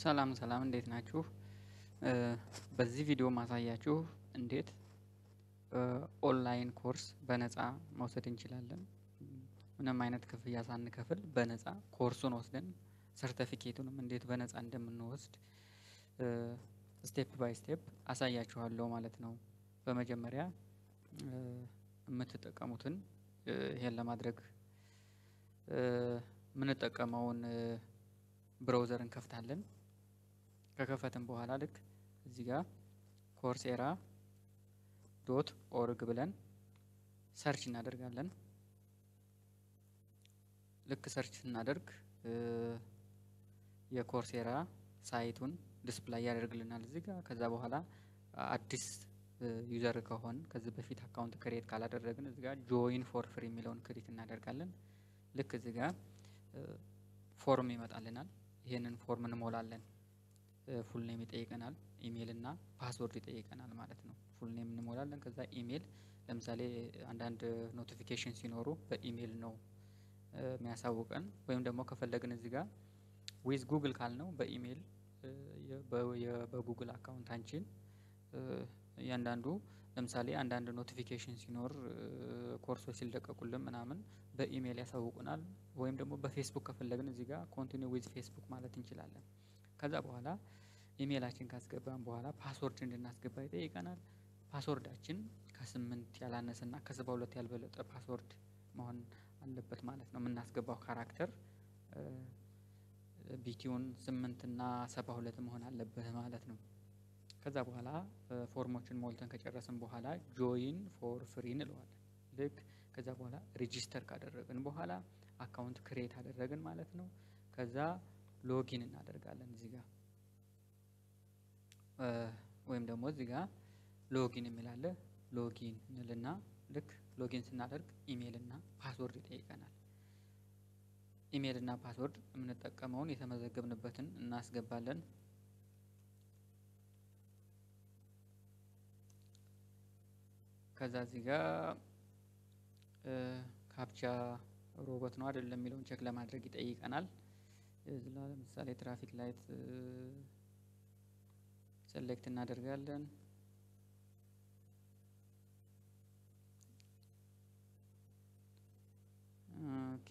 ሰላም ሰላም እንዴት ናችሁ? በዚህ ቪዲዮ ማሳያችሁ እንዴት ኦንላይን ኮርስ በነፃ መውሰድ እንችላለን። ምንም አይነት ክፍያ ሳንከፍል በነፃ ኮርሱን ወስደን ሰርተፊኬቱንም እንዴት በነፃ እንደምንወስድ ስቴፕ ባይ ስቴፕ አሳያችኋለሁ ማለት ነው። በመጀመሪያ የምትጠቀሙትን ይሄን ለማድረግ የምንጠቀመውን ብራውዘር እንከፍታለን። ከከፈትን በኋላ ልክ እዚህ ጋር ኮርሴራ ዶት ኦርግ ብለን ሰርች እናደርጋለን። ልክ ሰርች ስናደርግ የኮርሴራ ሳይቱን ዲስፕላይ ያደርግልናል እዚህ ጋር። ከዛ በኋላ አዲስ ዩዘር ከሆን ከዚህ በፊት አካውንት ክሬት ካላደረግን እዚህ ጋር ጆይን ፎር ፍሪ የሚለውን ክሊክ እናደርጋለን። ልክ እዚህ ጋር ፎርም ይመጣልናል። ይህንን ፎርም እንሞላለን። ፉል ኔም ይጠይቀናል፣ ኢሜይል እና ፓስወርድ ይጠይቀናል ማለት ነው። ፉል ኔም እንሞላለን። ከዛ ኢሜይል ለምሳሌ አንዳንድ ኖቲፊኬሽን ሲኖሩ በኢሜይል ነው የሚያሳውቀን። ወይም ደግሞ ከፈለግን እዚህ ጋር ዊዝ ጉግል ካልነው በኢሜይል በጉግል አካውንታችን እያንዳንዱ ለምሳሌ አንዳንድ ኖቲፊኬሽን ሲኖር ኮርሶች ሲለቀቁልን ምናምን በኢሜይል ያሳውቁናል። ወይም ደግሞ በፌስቡክ ከፈለግን እዚህ ጋር ኮንቲኒ ዊዝ ፌስቡክ ማለት እንችላለን። ከዛ በኋላ ኢሜይላችን ካስገባን በኋላ ፓስወርድ እንድናስገባ ይጠይቀናል። ፓስወርዳችን ከስምንት ያላነሰና ከሰባ ሁለት ያልበለጠ ፓስወርድ መሆን አለበት ማለት ነው። የምናስገባው ካራክተር ቢቲውን ስምንት እና ሰባ ሁለት መሆን አለበት ማለት ነው። ከዛ በኋላ ፎርሞችን ሞልተን ከጨረስን በኋላ ጆይን ፎር ፍሪ እንለዋለን። ልክ ከዛ በኋላ ሬጂስተር ካደረግን በኋላ አካውንት ክሬት አደረግን ማለት ነው። ከዛ ሎጊን እናደርጋለን እዚህ ጋር ወይም ደግሞ እዚህ ጋር ሎጊን የሚላለ ሎጊን እንልና ልክ ሎጊን ስናደርግ ኢሜይል እና ፓስወርድ ይጠይቀናል። ኢሜይል እና ፓስወርድ የምንጠቀመውን የተመዘገብንበትን እናስገባለን። ከዛ እዚህ ጋር ካፕቻ ሮቦት ነው አይደለም የሚለውን ቼክ ለማድረግ ይጠይቀናል። ለምሳሌ ትራፊክ ላይት ሴሌክት እናደርጋለን። ኦኬ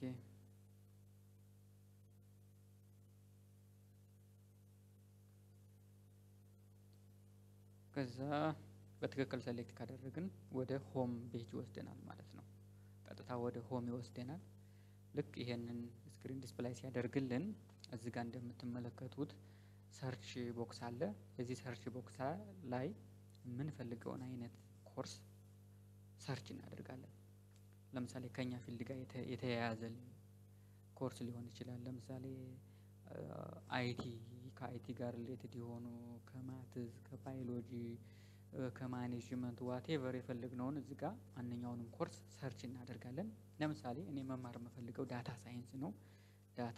ከዛ በትክክል ሴሌክት ካደረግን ወደ ሆም ፔጅ ይወስደናል ማለት ነው። ቀጥታ ወደ ሆም ይወስደናል። ልክ ይሄንን ስክሪን ዲስፕላይ ሲያደርግልን እዚህ ጋር እንደምትመለከቱት ሰርች ቦክስ አለ። የዚህ ሰርች ቦክስ ላይ የምንፈልገውን አይነት ኮርስ ሰርች እናደርጋለን። ለምሳሌ ከኛ ፊልድ ጋር የተያያዘ ኮርስ ሊሆን ይችላል። ለምሳሌ አይቲ ከአይቲ ጋር ሪሌትድ የሆኑ ከማትዝ፣ ከባዮሎጂ፣ ከማኔጅመንት ዋቴቨር የፈለግነውን እዚህ ጋር ማንኛውንም ኮርስ ሰርች እናደርጋለን። ለምሳሌ እኔ መማር የምፈልገው ዳታ ሳይንስ ነው። ዳታ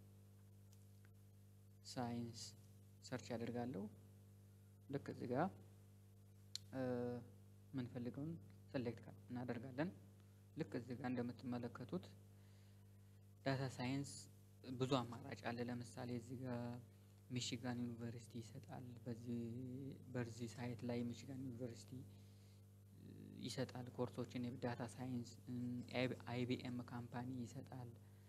ሳይንስ ሰርች ያደርጋለሁ። ልክ እዚህ ጋር የምንፈልገውን ሴሌክት እናደርጋለን። ልክ እዚህ ጋር እንደምትመለከቱት ዳታ ሳይንስ ብዙ አማራጭ አለ። ለምሳሌ እዚህ ጋር ሚሽጋን ዩኒቨርሲቲ ይሰጣል። በዚህ ሳይት ላይ ሚሽጋን ዩኒቨርሲቲ ይሰጣል ኮርሶችን የዳታ ሳይንስ። አይቢኤም ካምፓኒ ይሰጣል።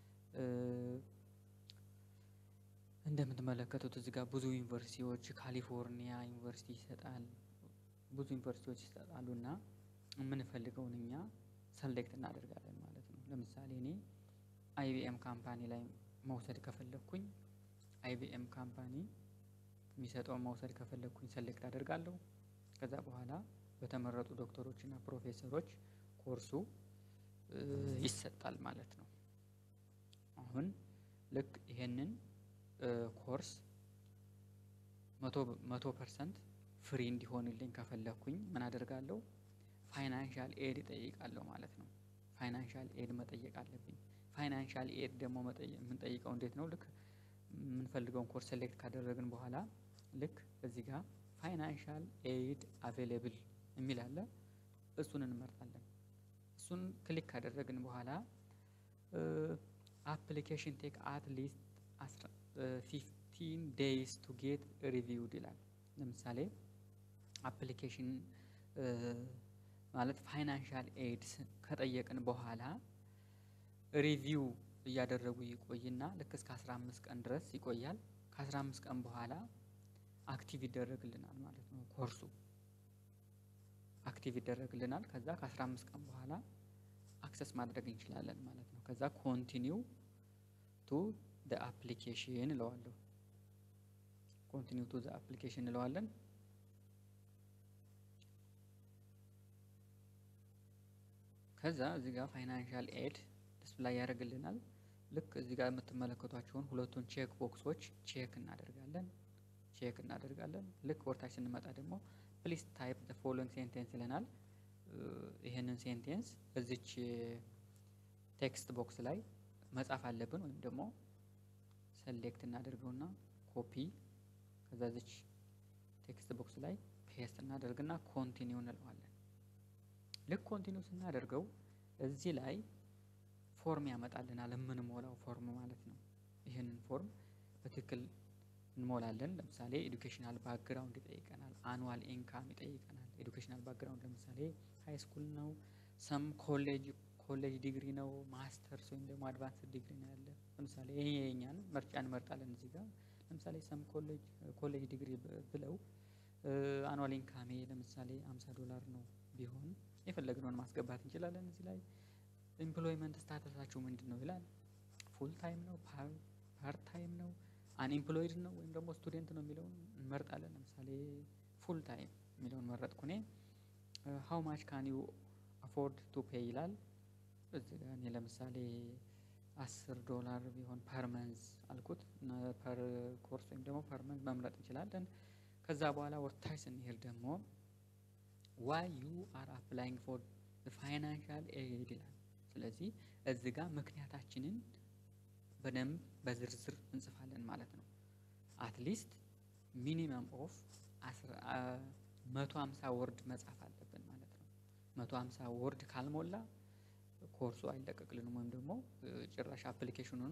እንደምትመለከቱት እዚህ ጋር ብዙ ዩኒቨርሲቲዎች ካሊፎርኒያ ዩኒቨርሲቲ ይሰጣል። ብዙ ዩኒቨርሲቲዎች ይሰጣሉ እና የምንፈልገውን እኛ ሰሌክት እናደርጋለን ማለት ነው። ለምሳሌ እኔ አይቢኤም ካምፓኒ ላይ መውሰድ ከፈለግኩኝ አይቢኤም ካምፓኒ የሚሰጠውን መውሰድ ከፈለግኩኝ ሰሌክት አደርጋለሁ። ከዛ በኋላ በተመረጡ ዶክተሮች እና ፕሮፌሰሮች ኮርሱ ይሰጣል ማለት ነው። አሁን ልክ ይሄንን ኮርስ መቶ ፐርሰንት ፍሪ እንዲሆንልኝ ከፈለግኩኝ ምን አደርጋለሁ? ፋይናንሻል ኤድ እጠይቃለሁ ማለት ነው። ፋይናንሻል ኤድ መጠየቅ አለብኝ። ፋይናንሻል ኤድ ደግሞ የምንጠይቀው እንዴት ነው? ልክ የምንፈልገውን ኮርስ ሴሌክት ካደረግን በኋላ ልክ እዚህ ጋር ፋይናንሻል ኤድ አቬሌብል የሚል አለ። እሱን እንመርጣለን። እሱን ክሊክ ካደረግን በኋላ አፕሊኬሽን ቴክ አት ሊስት ሲክስቲን ዴይስ ቱ ጌት ሪቪውድ ይላል። ለምሳሌ አፕሊኬሽን ማለት ፋይናንሻል ኤድስ ከጠየቅን በኋላ ሪቪው እያደረጉ ይቆይና ልክ እስከ 15 ቀን ድረስ ይቆያል። ከ15 ቀን በኋላ አክቲቭ ይደረግልናል ማለት ነው። ኮርሱ አክቲቭ ይደረግልናል። ከዛ ከ15 ቀን በኋላ አክሰስ ማድረግ እንችላለን ማለት ነው። ከዛ ኮንቲኒው ቱ ደ አፕሊኬሽን እለዋለሁ። ኮንቲኒው ቱ ደ አፕሊኬሽን እንለዋለን። ከዛ እዚህ ጋር ፋይናንሻል ኤድ ዲስፕላይ ያደርግልናል። ልክ እዚህ ጋር የምትመለከቷቸውን ሁለቱን ቼክ ቦክሶች ቼክ እናደርጋለን ቼክ እናደርጋለን። ልክ ወርታች ስንመጣ ደግሞ ፕሊስ ታይፕ ዘ ፎሎዊንግ ሴንቴንስ ይለናል። ይህንን ሴንቴንስ እዚች ቴክስት ቦክስ ላይ መጻፍ አለብን ወይም ደግሞ ሰሌክት እናደርገውና ኮፒ ከዛ እዚች ቴክስት ቦክስ ላይ ፔስት እናደርግና ኮንቲኒው እንለዋለን። ልክ ኮንቲኒው ስናደርገው እዚህ ላይ ፎርም ያመጣልናል፣ የምንሞላው ፎርም ማለት ነው። ይህንን ፎርም በትክክል እንሞላለን። ለምሳሌ ኤዱኬሽናል ባክግራውንድ ይጠይቀናል፣ አኑዋል ኢንካም ይጠይቀናል። ኤዱኬሽናል ባክግራውንድ ለምሳሌ ሀይ ስኩል ነው፣ ሰም ኮሌጅ ኮሌጅ ዲግሪ ነው፣ ማስተርስ ወይም ደግሞ አድቫንስ ዲግሪ ነው ያለ። ለምሳሌ ይሄ የኛን ምርጫ እንመርጣለን። እዚህ ጋር ለምሳሌ ሰም ኮሌጅ ኮሌጅ ዲግሪ ብለው አኑዋል ኢንካሜ ለምሳሌ አምሳ ዶላር ነው ቢሆን የፈለግነውን ማስገባት እንችላለን። እዚህ ላይ ኤምፕሎይመንት ስታተሳችሁ ምንድን ነው ይላል። ፉል ታይም ነው፣ ፓርት ታይም ነው፣ አንኤምፕሎይድ ነው ወይም ደግሞ ስቱዴንት ነው የሚለውን እንመርጣለን። ለምሳሌ ፉል ታይም የሚለውን መረጥኩ እኔ። ሀው ማች ካን ዩ አፎርድ ቱ ፔይ ይላል። እዚህ ጋር እኔ ለምሳሌ አስር ዶላር ቢሆን ፐር መንዝ አልኩት። ፐር ኮርስ ወይም ደግሞ ፐር መንዝ መምረጥ እንችላለን። ከዛ በኋላ ወርታች ስንሄድ ደግሞ ዋይ ዩ አር አፕላይንግ ፎር ፋይናንሻል ኤድ ይላል። ስለዚህ እዚህ ጋር ምክንያታችንን በደንብ በዝርዝር እንጽፋለን ማለት ነው። አትሊስት ሚኒመም ኦፍ መቶ ሀምሳ ወርድ መጻፍ አለብን ማለት ነው። መቶ ሀምሳ ወርድ ካልሞላ ኮርሱ አይለቀቅልንም ወይም ደግሞ ጭራሽ አፕሊኬሽኑን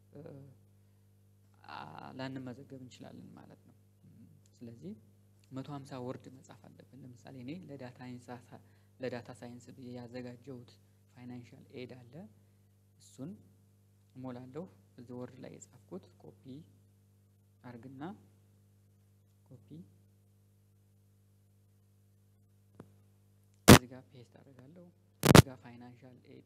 ላንመዘገብ እንችላለን ማለት ነው። ስለዚህ መቶ ሀምሳ ወርድ መጻፍ አለብን። ለምሳሌ እኔ ለዳታ ሳይንስ ብዬ ያዘጋጀሁት ፋይናንሻል ኤድ አለ። እሱን እሞላለሁ። እዚህ ወርድ ላይ የጻፍኩት ኮፒ አርግና ኮፒ እዚህ ጋር ፔስት አደርጋለሁ። እዚህ ጋር ፋይናንሻል ኤድ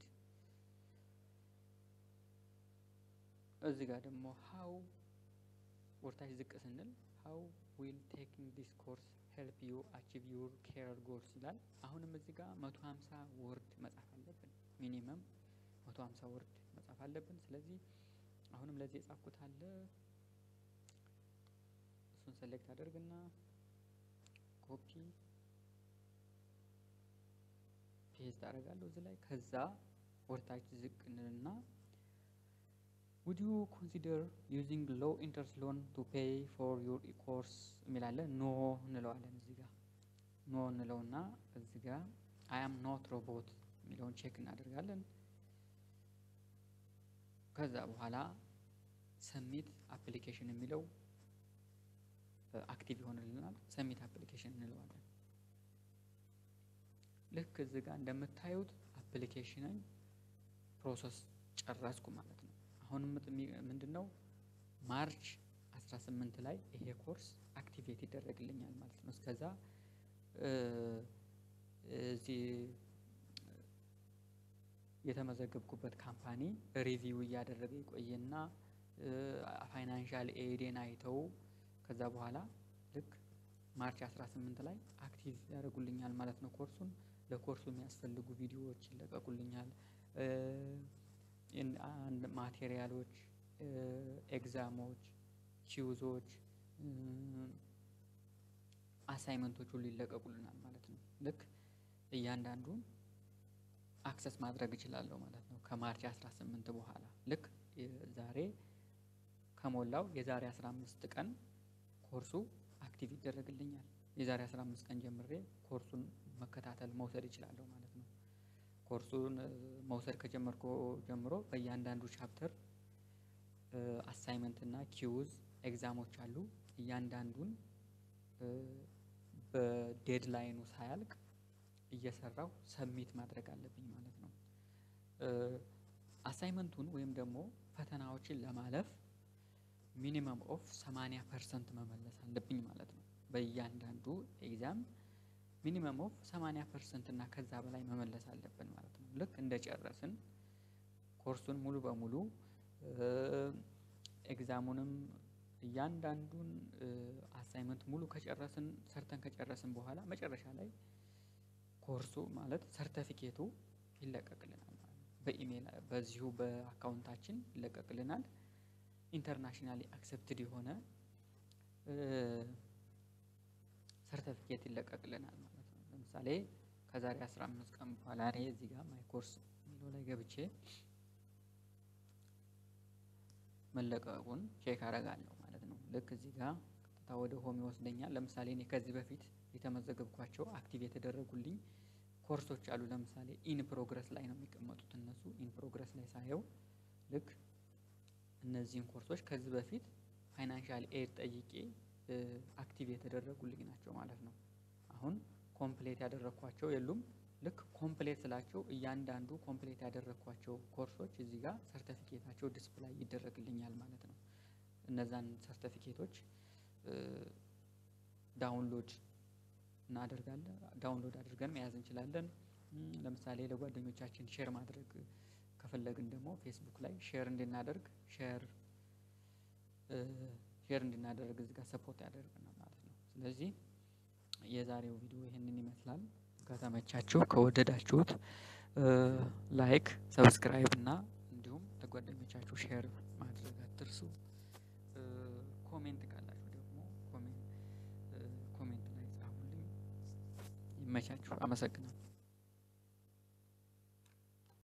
እዚህ ጋር ደግሞ ሀው ወርታች ዝቅ ስንል ሀው ዊል ቴኪንግ ዲስ ኮርስ ሄልፕ ዩ አቺቭ ዩር ኬሪየር ጎልስ ይላል። አሁንም እዚህ ጋር መቶ ሀምሳ ወርድ መጻፍ አለብን። ሚኒመም መቶ ሀምሳ ወርድ መጻፍ አለብን። ስለዚህ አሁንም ለዚህ የጻፍኩት አለ እሱን ሰሌክት አደርግና ኮፒ ፔስት አደርጋለሁ እዚህ ላይ ከዛ ወርታች ዝቅ እንልና ውድ ዩ ኮንሲደር ዩዚንግ ሎው ኢንተረስት ሎን ቱ ፔይ ፎር ዩር ኮርስ የሚላለን ኖ እንለዋለን። እዚህ ጋር ኖ እንለውና እዚህ ጋር አይ አም ኖት ሮቦት የሚለውን ቼክ እናደርጋለን። ከዛ በኋላ ሰሚት አፕሊኬሽን የሚለው አክቲቭ ይሆንልናል። ሰሚት አፕሊኬሽን እንለዋለን። ልክ እዚህ ጋር እንደምታዩት አፕሊኬሽንን ፕሮሰስ ጨረስኩ ማለት ነው። አሁንም ምንድን ነው ማርች 18 ላይ ይሄ ኮርስ አክቲቬት ይደረግልኛል ማለት ነው። እስከዛ እዚህ የተመዘገብኩበት ካምፓኒ ሪቪው እያደረገ ይቆይና ፋይናንሻል ኤዴን አይተው ከዛ በኋላ ልክ ማርች 18 ላይ አክቲቭ ያደርጉልኛል ማለት ነው። ኮርሱን ለኮርሱ የሚያስፈልጉ ቪዲዮዎች ይለቀቁልኛል። ማቴሪያሎች፣ ኤግዛሞች፣ ኪውዞች፣ አሳይመንቶች ሁሉ ይለቀቁልናል ማለት ነው። ልክ እያንዳንዱን አክሰስ ማድረግ እችላለሁ ማለት ነው። ከማርች 18 በኋላ ልክ ዛሬ ከሞላው የዛሬ 15 ቀን ኮርሱ አክቲቭ ይደረግልኛል። የዛሬ 15 ቀን ጀምሬ ኮርሱን መከታተል መውሰድ እችላለሁ ማለት ነው። ኮርሱን መውሰድ ከጀመርኩ ጀምሮ በእያንዳንዱ ቻፕተር አሳይመንት እና ኪውዝ ኤግዛሞች አሉ። እያንዳንዱን በዴድላይኑ ሳያልቅ እየሰራው ሰሚት ማድረግ አለብኝ ማለት ነው። አሳይመንቱን ወይም ደግሞ ፈተናዎችን ለማለፍ ሚኒመም ኦፍ 80 ፐርሰንት መመለስ አለብኝ ማለት ነው። በእያንዳንዱ ኤግዛም ሚኒመም ኦፍ 80 ፐርሰንት እና ከዛ በላይ መመለስ አለብን ማለት ነው። ልክ እንደጨረስን ኮርሱን ሙሉ በሙሉ ኤግዛሙንም እያንዳንዱን አሳይመንት ሙሉ ከጨረስን ሰርተን ከጨረስን በኋላ መጨረሻ ላይ ኮርሱ ማለት ሰርተፊኬቱ ይለቀቅልናል ማለት ነው። በኢሜል በዚሁ በአካውንታችን ይለቀቅልናል። ኢንተርናሽናሊ አክሰፕትድ የሆነ ሰርተፊኬት ይለቀቅልናል ማለት ነው። ለምሳሌ ከዛሬ 15 ቀን በኋላ እኔ እዚህ ጋር ማይ ኮርስ የሚለው ላይ ገብቼ መለቀቁን ቼክ አደርጋለሁ ማለት ነው። ልክ እዚህ ጋር ቀጥታ ወደ ሆም ይወስደኛል። ለምሳሌ እኔ ከዚህ በፊት የተመዘገብኳቸው አክቲቭ የተደረጉልኝ ኮርሶች አሉ። ለምሳሌ ኢን ፕሮግረስ ላይ ነው የሚቀመጡት እነሱ ኢን ፕሮግረስ ላይ ሳየው ልክ እነዚህን ኮርሶች ከዚህ በፊት ፋይናንሻል ኤድ ጠይቄ አክቲቭ የተደረጉልኝ ናቸው ማለት ነው። አሁን ኮምፕሌት ያደረግኳቸው የሉም። ልክ ኮምፕሌት ስላቸው እያንዳንዱ ኮምፕሌት ያደረግኳቸው ኮርሶች እዚህ ጋር ሰርተፊኬታቸው ዲስፕላይ ይደረግልኛል ማለት ነው። እነዛን ሰርተፊኬቶች ዳውንሎድ እናደርጋለን። ዳውንሎድ አድርገን መያዝ እንችላለን። ለምሳሌ ለጓደኞቻችን ሼር ማድረግ ከፈለግን ደግሞ ፌስቡክ ላይ ሼር እንድናደርግ ሼር ሼር እንድናደርግ እዚህ ጋር ሰፖርት ያደርገናል ማለት ነው። ስለዚህ የዛሬው ቪዲዮ ይህንን ይመስላል። ከተመቻችሁ ከወደዳችሁት ላይክ፣ ሰብስክራይብ እና እንዲሁም ለጓደኞቻችሁ ሼር ማድረግ አትርሱ። ኮሜንት ካላችሁ ደግሞ ኮሜንት ላይ ጻፉልኝ። ይመቻችሁ። አመሰግናለሁ።